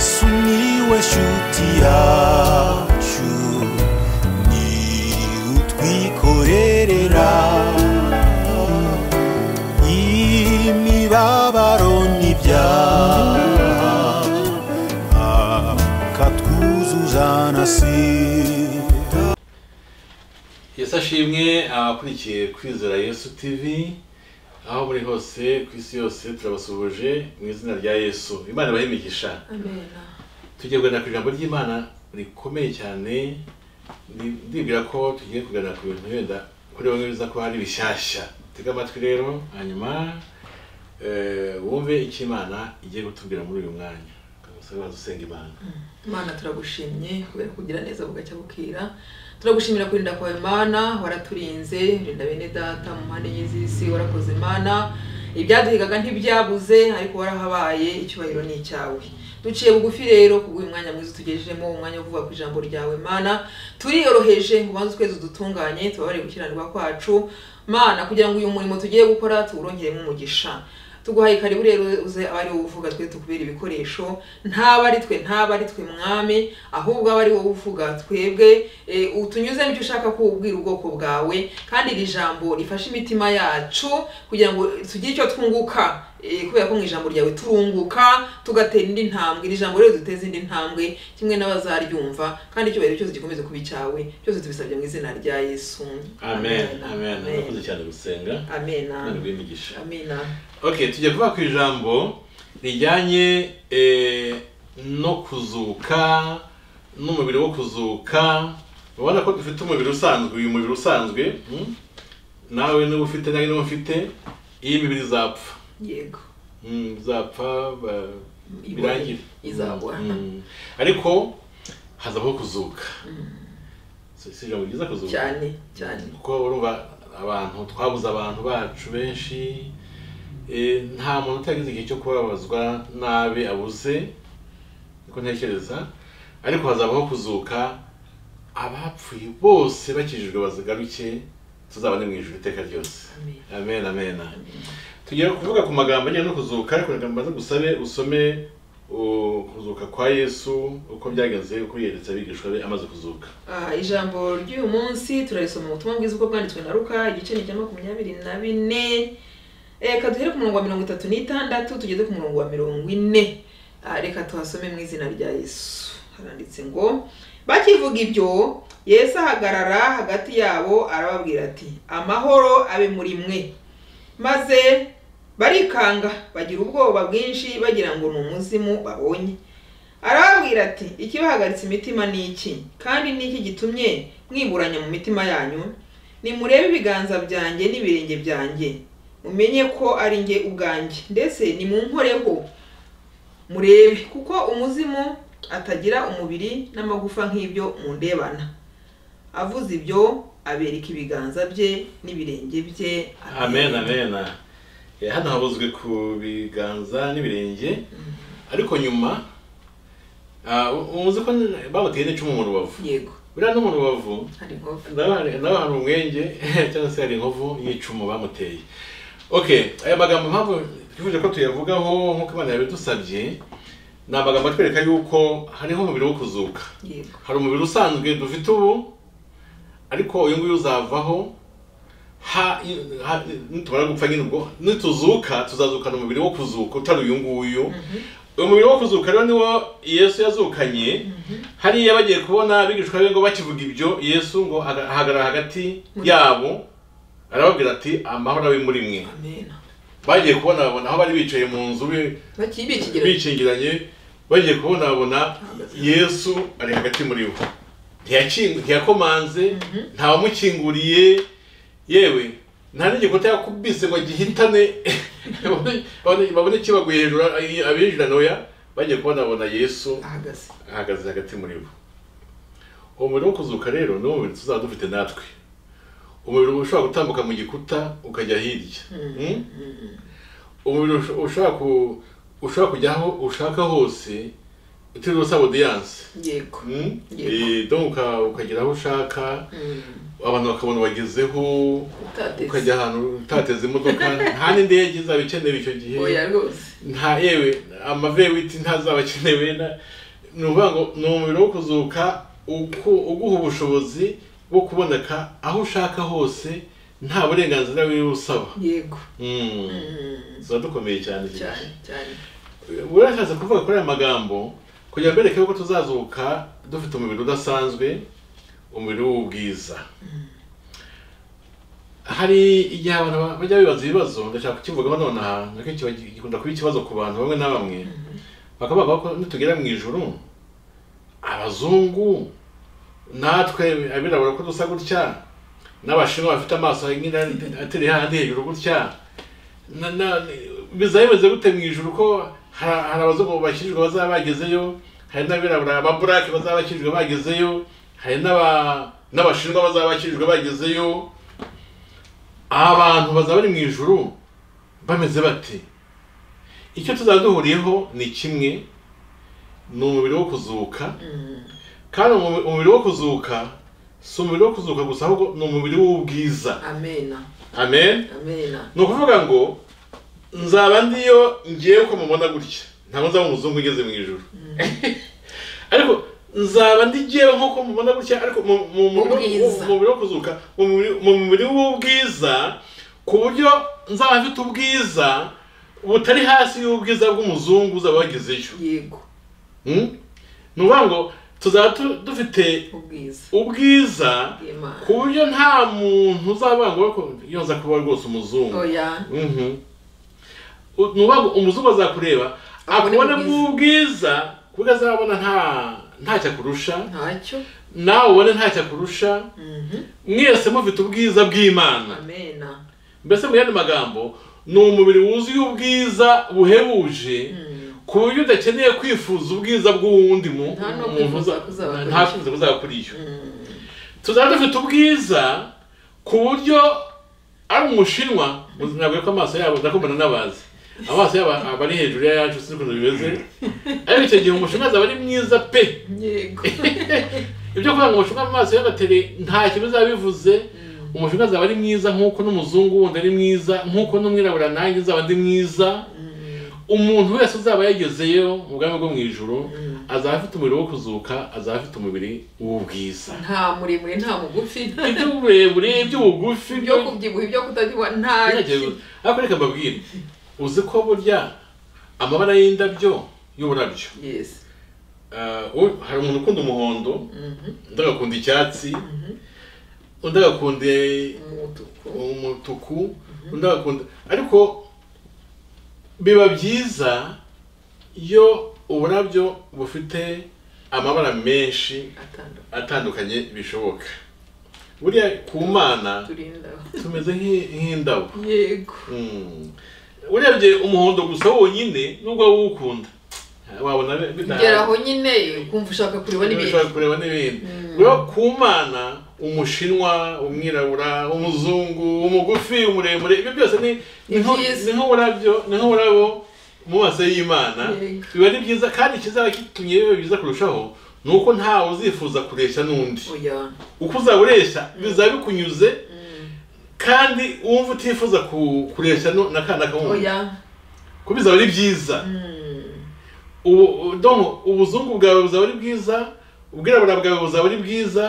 sumiłeś utiaciu ni utwikorerera imibabaro n'ibyaha akatwuzuza na sida yesu ashimwe abakurikiye kwizera yesu tv aho muri hose ku isi yose turabasuhuje mu izina rya yesu imana ibahe imigisha amena tugiye kuganira ku ijambo ry'imana rikomeye cyane Ndi- ndibwira ko tugiye kuganira ku bintu wenda kuri bamwe biza kuba ari bishyashya tega amatwi rero hanyuma eh, wumve icyo imana igiye gutubwira muri uyu mwanya ugasaba usenga imana imana turagushimye kubera kugira neza bugacya bukira turagushimira kurinda kwawe imana waraturinze rinda bene data mu mpande y'iz'isi warakoze imana ibyaduhigaga ntibyabuze ariko warahabaye icyubahiro ni icyawe duciye bugufi rero kubw'uyu mwanya mwiza utugejejemo umwanya wo kuvuga ku ijambo ryawe mana turiyoroheje ngo ubanze ukwezi dutunganye tubabare gukiranirwa kwacu mana kugira ngo uyu murimo tugiye gukora tuwurongeremo umugisha tuguhaye karibu rero uze aba ari wowe uvuga twe tukubera ibikoresho ntaba ari twe ntaba ari twe mwami ahubwo aba ari wowe uvuga twebwe eh, utunyuze mu byo ushaka kubwira ubwoko bwawe kandi iri jambo rifashe imitima yacu kugira ngo tugire icyo twunguka eh, kubera ko mu ijambo ryawe turunguka tugatera indi ntambwe iri jambo rero duteze indi ntambwe kimwe n'abazaryumva kandi icyubahiro cyose gikomeze kuba icyawe cyose tubisabye mu izina rya yesu amen amen murakoze amen cyane gusenga amena imana ibahe imigisha amena ok tujya kuvuga ku ijambo rijyanye eh, no kuzuka n'umubiri wo kuzuka ubona ko dufite umubiri usanzwe uyu mubiri usanzwe mm? nawe niba ufite nawe niba mfite iyi mibiri izapfa yego Mm, izapfa ba- Ibore, birangire izabora. Mm, mm. ariko hazabaho kuzuka Si- si ijambo ryiza kuzuka cyane cyane kuko urumva abantu twabuze abantu bacu benshi eh, nta muntu utagize igihe cyo kubabazwa nabi abuze niko ntekereza ariko hazabaho kuzuka abapfuye bose bakijijwe bazagaruke tuzabane mu ijuru iteka ryose Amen. amen amen tugiye kuvuga ku magambo ajyanye no kuzuka ariko reka mbanze gusabe usome uh, kuzuka kwa yesu uko byagenze uko yeretse abigishwa be amaze kuzuka Ah, ijambo ry'uyu munsi turarisoma mu butumwa bwiza uko bwanditswe na ruka igice ni icya makumyabiri na bine Eh, reka duhere ku murongo wa mirongo itatu n'itandatu tugeze ku murongo wa mirongo ine Ah, reka tuhasome mu izina rya yesu haranditse ngo bakivuga ibyo yesu ahagarara hagati yabo arababwira ati amahoro abe muri mwe maze barikanga bagira ubwoba bwinshi bagira ngo ni umuzimu babonye arababwira ati ikibahagaritse imitima ni iki kandi ni iki gitumye mwiburanya mu mitima yanyu nimurebe ibiganza byanjye n'ibirenge byanjye mumenye ko ari njye ubwanjye ndetse nimunkoreho murebe kuko umuzimu atagira umubiri n'amagufa nk'ibyo mundebana avuze ibyo abereka ibiganza bye n'ibirenge bye amen amen Eh, hano habuzwe ku biganza n'ibirenge ariko nyuma ah, u- umuzi ko n- bamuteye n'icumu mu rubavu yego buriya no mu rubavu hari inkovu nawe hari- nawe hari umwenge cyangwa se hari inkovu y'icumu bamuteye ok aya magambo mpamvu twifuje ko tuyavugaho nk'uko imana yabidusabye ni amagambo atwereka yuko hariho umubiri wo kuzuka yego hari umubiri usanzwe dufite ubu ariko uyu nguyu uzavaho ha- ha- nitumara gupfa nyine ubwo nituzuka tuzazukana umubiri wo kuzuka utari uyu nguyu uyu mubiri wo kuzuka rero niwo yesu yazukanye hariya bagiye kubona abigishwa be ngo bakivuga ibyo yesu ngo aga- ahagarara hagati Muri- yabo arababwira ati amahoro abe muri mwe amen bagiye kubona babona aho bari bicaye mu nzu be- bakiye bikigera bikingiranye bagiye kubonabona yesu ari hagati muri bo Ntiyakingu- ntiyakomanze ntawamukinguriye yewe nta n'igikuta yakubise ngo gihitane babone- babone- babone kibaguye hejuru abinjira ntoya bagiye kubonabona yesu ahagaze ahagaze hagati muri bo uwo mubiri wo kuzuka rero ni wo mubiri tuzaba dufite natwe umubiri ushobora gutambuka mu gikuta ukajya hirya Mm? umubiri usho- ushobora ku ushobora kujya aho ushaka hose uterwa sa audience yego Mm? Yego. Eh, donc uka- ukagera aho ushaka abantu bakabona wagezeho utateze ukajya ahantu utateze imodoka nta n'indege izaba ikenewe icyo gihe oya rwose nta yewe amavewiti ntazaba akenewe na- ni ukuvuga ngo ni umubiri wo kuzuka uku- uguha ubushobozi bwo kuboneka aho ushaka hose nta burenganzira buriwe usaba yego Mm. Mm, ziba dukomeye cyane iki gihe. cyane cyane urashatse kuvuga kuri aya magambo kugira ngo bereke yuko tuzazuka dufite umubiri udasanzwe umubiri w'ubwiza hari igihe abantu ba- bajya bibaza ibibazo ndashaka kukivugaho nonaha akenshi kiba gi- gikunda kuba ikibazo ku bantu bamwe na bamwe bakaba bavuga ko nitugera mu ijoro abazungu natwe abirabura ko dusa gutya n'abashinwa bafite amaso nk'ira atari hahandi hejuru gutya na- na- bizaba bimeze gute mu ijuru ko ha- hari abazungu bakijijwe bazaba bagezeyo hari n'abirabura ababurake bazaba bakijijwe bagezeyo hari n'aba- n'abashinwa bazaba bakijijwe bagezeyo abantu bazaba bari mu ijuru bameze bate icyo tuzaba duhuriyeho ni kimwe ni umubiri wo kuzuka kandi umu- umubiri wo kuzuka si umubiri wo kuzuka gusa ahubwo ni umubiri w'ubwiza amena amen amena ni ukuvuga ngo nzaba ndiyo ngiye uko mubona gutya ntabwo nzaba umuzungu ugeze mu ijoro ariko nzaba ndi ngewe nk'uko mubona gutya ariko mu mu- mu- Ubwiza. mu mubiri wo kuzuka mu mubiri- mu mubiri w'ubwiza ku buryo nzaba mfite ubwiza butari hasi y'ubwiza bw'umuzungu uzaba wagezeyo yego Hmm? ni ukuvuga ngo tuzaba tu- dufite ubwiza ubwiza ku bw'imana buryo nta muntu uzaba ngo iyo nza kuba rwose umuzungu oya Mhm. U- ni ukuvuga ngo umuzungu azakureba Abone akubona ubwiza. ubwiza ku buryo azabona nta ntacyo akurusha ntacyo nawe ubone ntacyo akurusha Mhm. mwese mufite ubwiza bw'imana amena mbese mu yandi magambo ni umubiri wuzuye ubwiza buhebuje ku buryo udakeneye kwifuza ubwiza bw'uwundi mu Nta no umuntu kwifuza uza- kuzaba kuri nta icyo. kwifuza kuzaba kuri icyo tuzaba dufite ubwiza ku buryo ari umushinwa nabwo ko amaso yabo ndakumbana n'abazi amaso yabo aba ari hejuru y'ayacu sinzi ukuntu bimeze ariko icyo gihe umushinwa azaba ari mwiza pe yego ibyo kuvuga ngo umushinwa amaso y'agateri nta kimwe bizaba bivuze umushinwa azaba ari mwiza nk'uko n'umuzungu wundi ari mwiza nk'uko n'umwirabura nanjye nzaba ndi mwiza umuntu wese uzaba yagezeyo mu bwami bwo mu ijoro azaba afite umubiri wo kuzuka azaba afite umubiri w'ubwiza nta muremure nta mugufi iby'uburebure iby'ubugufi ibyo byo kubyibuha ibyo kutabyibuha nta Gerageza. ariko reka mbabwire uzi ko burya amabara y'indabyo y'uburabyo yes eh, u- hari umuntu ukunda umuhondo Mhm. undi agakunda icyatsi undi agakunda umutuku umutuku undi agakunda ariko biba byiza iyo uburabyo bufite amabara menshi atandukanye atandukanye bishoboka buriya ku mana turinda tumeze nk'i- nk'indabo yego Mm. urebye umuhondo gusa wonyine nubwo wawukunda wabona bi- bidahari. ugera aho nyine kumva ushaka kureba n'ibindi ushobora kureba n'ibindi rero ku mana umushinwa umwirabura umuzungu umugufi umuremure ibyo byose ni ni nko- byiza. ni nk'uburabyo ni nk'uburabo mu maso y'imana Yego. biba ari byiza kandi ikizaba kitumye biba byiza kurushaho ni uko ntawe uzifuza kureshya n'undi oya uko uzaba ureshya bizaba bikunyuze kandi wumva utifuza ku- kureshya nu- na kana kamundi oya ko bizaba ari byiza ubu u- donc ubuzungu bwawe buzaba ari bwiza ubwirabura bwawe buzaba ari bwiza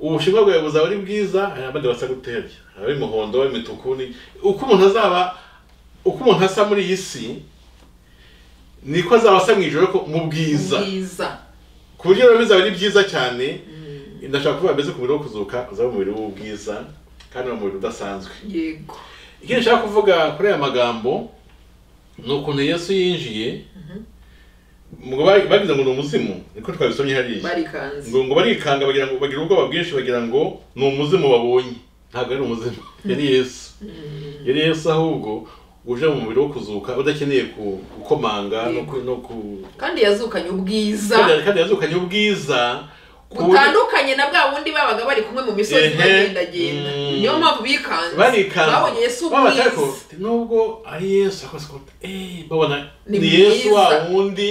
ubushinwa bwawe buzaba ari bwiza hari abandi basa guterya hari umuhondo imituku ni uko umuntu azaba uko umuntu asa muri iyi si niko azaba asa mu ijoro ko mu bwiza bwiza ku buryo rero bizaba ari byiza cyane ndashaka kuvuga mbese ku mubiri wo kuzuka uzaba umubiri w'ubwiza kandi uba umubiri udasanzwe yego ikindi nshaka kuvuga kuri aya magambo ni ukuntu yesu yinjiye ngo ba- bagize ngo ni umuzimu niko twabisomye hariya barikanze ngo ngo barikanga bagira ngo bagira ubwoba bwinshi bagira ngo ni umuzimu babonye ntabwo ari umuzimu yari yesu yari yesu ahubwo uje mu mubiri wo kuzuka udakeneye ku- gukomanga no ku- no ku kandi yazukanye ubwiza kandi kandi yazukanye ubwiza ku buryo- butandukanye na bwa bundi babaga bari kumwe mu misozi Ehe. bagendagenda Mm. niyo mpamvu bikanze barikanga babonye yesu Babona ubwiza ariko nubwo ari yesu akoze ko eh babona Ni ni yesu wa mwiza. wundi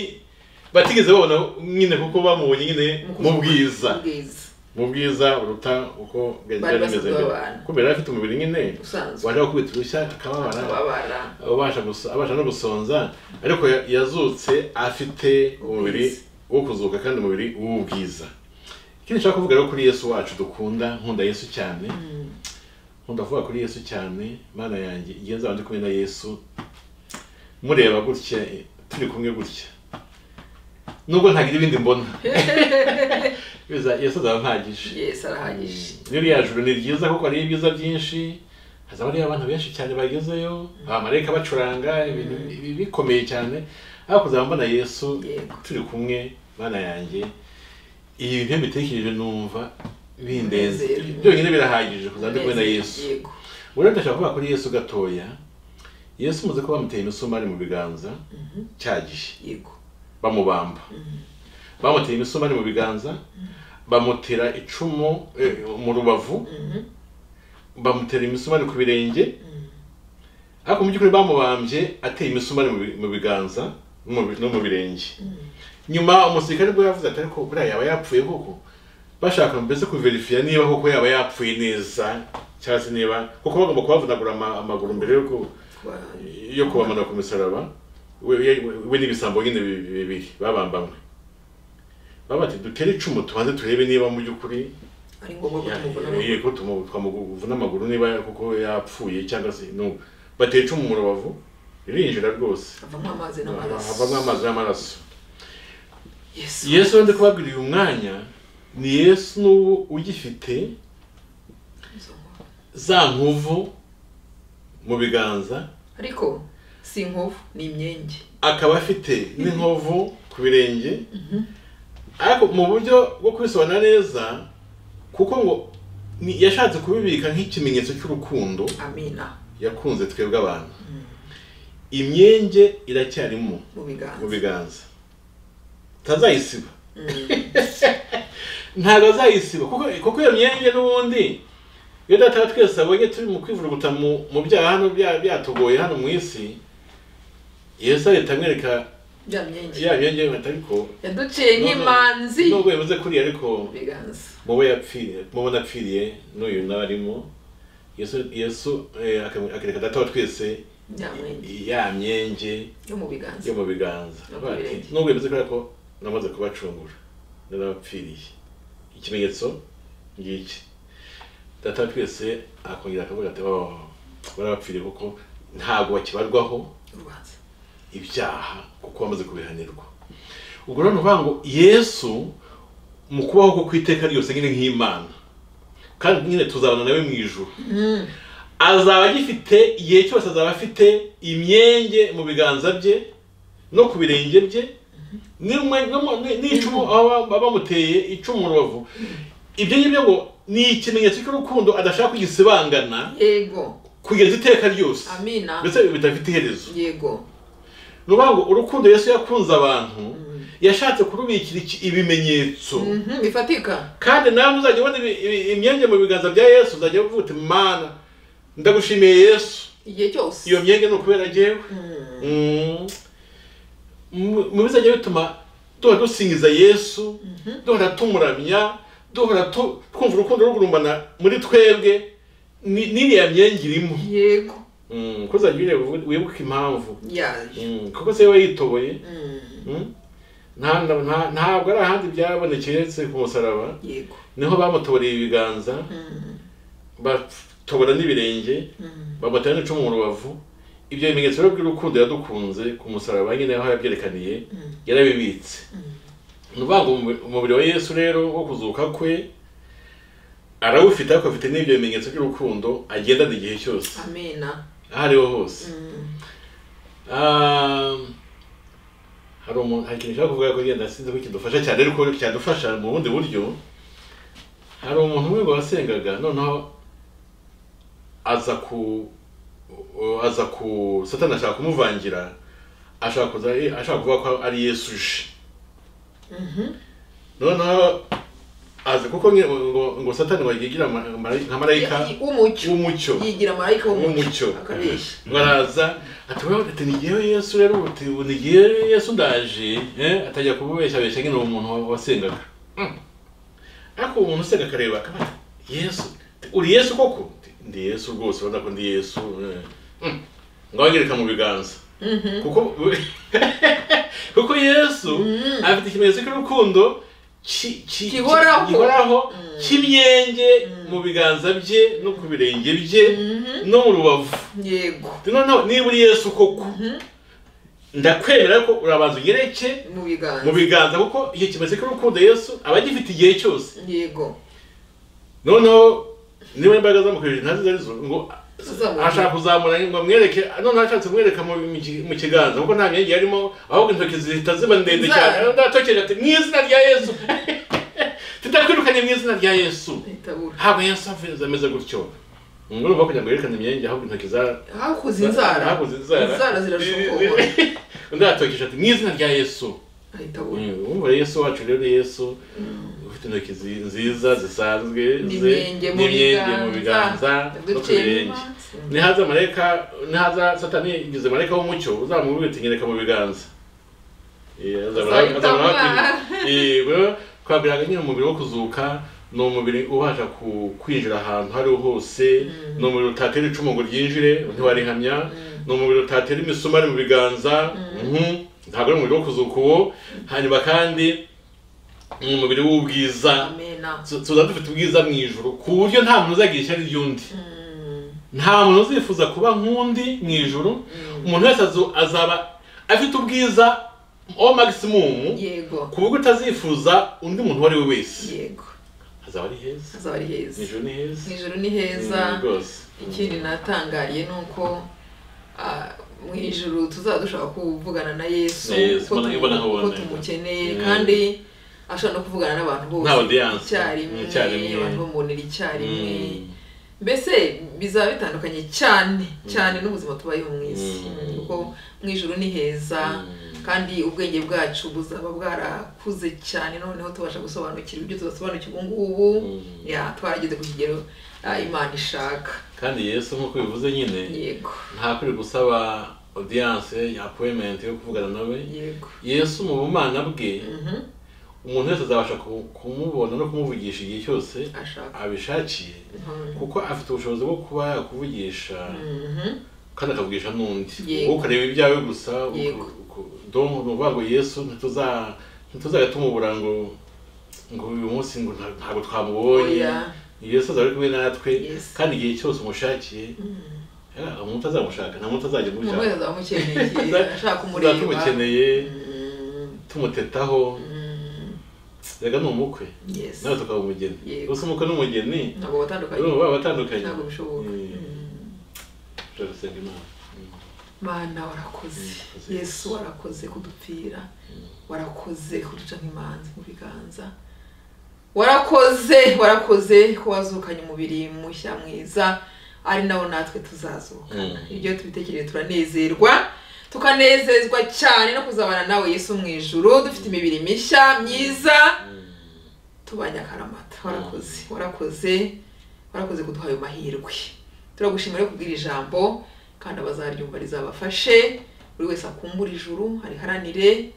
batigeze babona nyine kuko bamubonye nyine mu bwiza ubwiza mu bwiza buruta uko Bari yari basanzwe ameze mbere babana. kubera yari afite umubiri nyine usanzwe wajya gukubita urushya akababara babara abasha guso- abasha no gusonza ariko ya- yazutse afite umubiri wo kuzuka kandi umubiri w'ubwiza ikindi nshaka kuvuga rero kuri yesu wacu dukunda nkunda yesu cyane nkunda kuvuga kuri yesu cyane mana yanjye igihe nzaba ndi kumwe na yesu mureba gutya turi kumwe gutya nubwo ntagira ibindi mbona Biza- yesu azaba mpagije yes arahagije rero rya joro ni ryiza kuko hariho ibyiza byinshi hazaba hariho abantu benshi cyane bagezeyo abamarayika bacuranga ibintu bi- bikomeye cyane ariko kuzaba mbona yesu Yego. turi kumwe bana yanjye ibi bintu iyo mbitekereje numva bindeze Binezera. byonyine birahagije kuzaba ndi kumwe na yesu yego ubu ndashaka kuvuga kuri yesu gatoya yesu muzi ko bamuteye imisumari mu biganza cyagihe yego bamubamba bamuteye imisumari mu biganza bamutera icumu eh, mu rubavu bamutera imisumari ku birenge ariko mu by'ukuri bamubambye ateye imisumari mu bi- mu biganza no mu bi- no mu birenge nyuma umusirikare bwo yavuze ati ariko buriya yaba yapfuye koko bashaka mbese kuverifiya niba koko yaba yapfuye neza cyangwa se niba kuko bagomba kubavunagura ama- amaguru mbere y'uko Wa- yo kubamanura ku musaraba we- we we n'ibisambo nyine bi- bi- bibiri babambamwe baba bati dutere icumu tubanze turebe niba mu by'ukuri ari ngombwa ko ya- tumubona ye- ko tumu- twamuvuna amaguru niba koko yapfuye cyangwa se n'ubu bateye icumu mu rubavu ririnjira rwose avamo amazi n'amaraso havamo amazi n'amaraso yesu yesu wende kubabwira uyu mwanya ni yesu n'ubu ugifite Izo nkovu. za nkovu mu biganza ariko si inkovu ni imyenge akaba afite n'inkovu ku birenge ariko mu buryo bwo kubisobanura neza kuko ngo ni- yashatse kubibika nk'ikimenyetso cy'urukundo amina yakunze twebwe abantu imyenge iracyarimo mu biganza mu biganza utazayisiba ntabwo azayisiba kuko kuko iyo myenge n'ubundi iyo data wa twese abonye turi mu kwivuruguta mu mu byaha hano bya- byatugoye hano mu isi yesu ahita amwereka bya myenge ya myenge bata ariko yaduciye nk'imanzi nubwo yavuze kuriya ariko mu biganza mubo yapfiriye mubo napfiriye n'uyu nawe arimo yesu yesu eh, akamwe- akereka data wa twese bya myenge ya myenge yo mu biganza yo mu biganza No ku birenge. nubwo yavuze kuriya ko namaze kubacungura narabapfiriye ikimenyetso ngiki data wa twese akongera akavuga ati "Oh, barabapfiriye kuko ntabwo bakibarwaho urubanza ibyaha kuko bamaze kubihanirwa ubwo rero ni ukuvuga ngo yesu mu kubaho ko ku iteka ryose nyine nk'imana kandi nyine tuzabana nawe mu ijuru azaba agifite igihe cyose azaba afite imyenge mu biganza bye no ku birenge bye n'imwe- n'imo- ni- n'icumu aho baba bamuteye icumu mu rubavu ibyo ngibyo ngo ni ikimenyetso cy'urukundo adashaka kugisibangana yego kugeza iteka ryose amina ndetse bidafite iherezo yego ni ukuvuga ngo urukundo yesu yakunze abantu yashatse kurubikira iki- ibimenyetso Mhm, bifatika kandi nawe muzajya ubona ibi- ibi- imyenge mu biganza bya yesu uzajya uvuga uti mana ndagushimiye yesu igihe cyose iyo myenge ni ukubera njyewe Mm. Mu- mu bizajya bituma duhora dusingiza yesu duhora tumuramya duhora tu- twumva urukundo rugurumana muri twebwe ni- n'iriya myenge irimo yego Mm, ko uzajya ureba wibuke impamvu yaje Mm, kuko se we yitoboye Mm, Mm? Nta- nta- nta- ntabwo ari ahandi byabonekeye uretse ku musaraba yego niho bamutoboreye ibiganza batobora n'ibirenge bamutera n'icumu mu rubavu ibyo bimenyetso rero by'urukundo yadukunze ku musaraba nyine aho yabyerekaniye yarabibitse ni ukuvuga ngo umu- umubiri wa yesu rero wo kuzuka kwe arawufite ariko afite n'ibyo bimenyetso by'urukundo agendana igihe cyose amina aho ariho hose Mm, Ah, hari umuntu hari ikintu ushaka kuvuga ko genda sinzi ko kidufasha cyane ariko cyadufasha mu bundi buryo hari umuntu umwe ngo wasengaga noneho aza ku uh, aza ku satani ashaka kumuvangira ashaka kuza ashaka kuvuga ko ari yesu uje noneho aza kuko nge- ngo ngo satani wayigira ma- mara- nka marayika w'umucyo w'umucyo yigira marayika w'umucyo w'umucyo akabeshya ngo araza ati wewe ati ni jyewe yesu rero uti ubu ni jyewe yesu ndaje eh, atajya kububeshabesha nyine uwo muntu wasengaga Mm. ariko uwo muntu usenga akareba akaba ati, yesu Ati, uri yesu koko Ati, ndi yesu rwose urabona ko ndi yesu eh. Mm. ngo abanyereka mu biganza Mhm. kuko kuko yesu afite ikimenyetso cy'urukundo ki- ki- Gihoraho. gihoraho cy'imyenge mu biganza bye no ku birenge bye Mhm. no mu rubavu yego noneho niba uri yesu koko ndakwemera ko urabanza ugereke mu mu biganza biganza kuko icyo kimenyetso cy'urukundo yesu aba agifite igihe cyose yego noneho niba imbaraga zamukoresheje ntazo izo ari zo ngo Tuzamurane. ashaka kuzamura ngo amwereke noneho ashatse kumwereka mu mu ki- mu kiganza kuko nta myenge yarimo ahubwo intoki zihita ziba ndende Za- cyane ndatokeje ati mu izina rya yesu tutakwirukanye mu izina rya yesu itabura ntabwo yesu avuze ameze gutyo ngo urumva kugira ngo yerekane imyenge ahubwo intoki za hakuze inzara hakoze inzara inzara zirashokora undi yatokesha ati mu izina rya yesu itabura umva yesu wacu rero yesu ufite intoki zi- nziza zisanzwe ze- n'imyenge mu n'imyenge mu biganza biganza no ku birenge nihaza marayika nihaza satani igize marayika w'umucyo uzamubwira uti nyereka mu biganza Eh, azabura- Azahita azabura- amwara. Yego, twabwiraga nyine umubiri wo kuzuka ni umubiri ubasha ku- kwinjira ahantu aho ariho hose ni umubiri utatera icumu ngo ryinjire ntiwarihamya ni umubiri utatera imisumari mu biganza mhm, ntabwo ari umubiri wo kuzuka uwo hanyuma kandi ni umubiri w'ubwiza amena Tu- tuza dufite ubwiza mu ijoro ku buryo nta muntu uzagira ishyari ry'undi nta muntu uzifuza kuba nk'undi mu ijoro umuntu wese azu- azaba afite ubwiza o maximum yego ku buryo utazifuza undi muntu uwo ari we wese yego hazaba ari heza hazaba ari heza nijoro ni heza ijoro ni heza Mm, rwose ikindi natangariye ni uko ah, mu ijoro tuzaba dushaka kuvugana na yesu Na Yesu, ko mbona- tumu- mbona nkabona. ko tumukeneye Mm. kandi ashobora no kuvugana n'abantu bose Nta audience. icyarimwe Icyarimwe. abantu bamubonera icyarimwe Mm. mbese bizaba bitandukanye cyane cyane n'ubuzima tubayeho mu isi Mm. kuko mu ijoro ni heza kandi ubwenge bwacu buzaba bwarakuze cyane noneho tubasha gusobanukirwa ibyo tudasobanukirwa ubu ngubu Mm. ya twarageze ku kigero ah, imana ishaka kandi yesu nk'uko bivuze nyine yego ntakwiye gusaba audience ya appointment yo kuvugana nawe yego yesu mu bumana bwe Mhm. umuntu wese azabasha ku- kumubona no kumuvugisha igihe cyose ashaka abishakiye Mhm. kuko afite ubushobozi bwo kuba yakuvugisha Mhm. kandi akavugisha n'undi Yego. wowe ukareba ibyawe gusa uku- Yego. uku- donc ni ukuvuga ngo yesu ntituza- ntituzajya tumubura ngo ngo uyu munsi ngo nta- ntabwo twamubonye Oya. yesu azaba ari kumwe natwe Yes. kandi igihe cyose umushakiye yeah, umuntu azamushaka nta muntu azajya umuntu umushaka wese azaba amukeneye ashaka tuzaba kumureba tumukeneye Mhm. tumutetaho rega ni umukwe Yes. nawe tukaba umugeni Yego. gusa umukwe n'umugeni ntabwo batandukanye urumva baba batandukanye ntabwo bishoboka Eh, Mhm. tujya gusenga imana Mm. mana warakoze Urakoze. yesu warakoze kudupfira warakoze kuduca nk'imanzi mu biganza warakoze warakoze ko wazukanye umubiri mushya mwiza ari nawo natwe tuzazukana Mm. ibyo tubitekereye turanezerwa tukanezezwa cyane no kuzabana nawe yesu mu ijuru dufite imibiri mishya myiza tubanye akaramata warakoze warakoze warakoze kuduha ayo mahirwe turagushimira yo kubwira ijambo kandi abazaryumva rizabafashe buri wese akumbure ijuru ariharanire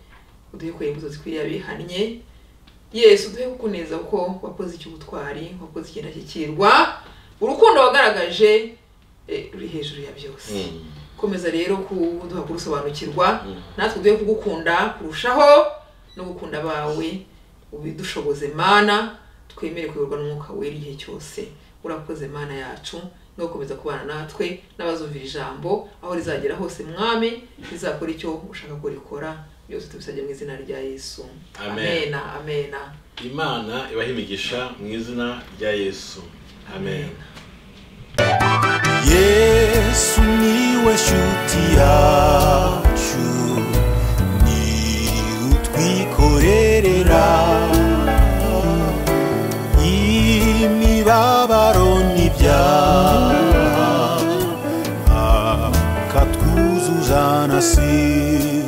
uduhe kwera imbuto zikwiriye abihannye yesu uduhe kukuneza kuko wakoze icy'ubutwari wakoze ikindashyikirwa urukundo wagaragaje eh, ruri hejuru ya byose Mm. komeza rero kuduha kurusobanukirwa Mm. natwe uduhe kugukunda kurushaho no gukunda abawe ubidushoboze mana twemere kuyoborwa n'umwuka wera igihe cyose urakoze mana yacu no gukomeza kubana natwe n'abazumvira ijambo aho rizagera hose mwami rizakora icyo ushaka ko rikora byose tubisabye mu izina rya yesu Amen. amena amena imana ibahe imigisha mu izina rya yesu amen yesu niwe shuti yacu ni utwikorerera imibabaro n'ibyaha akatwuzuza na sida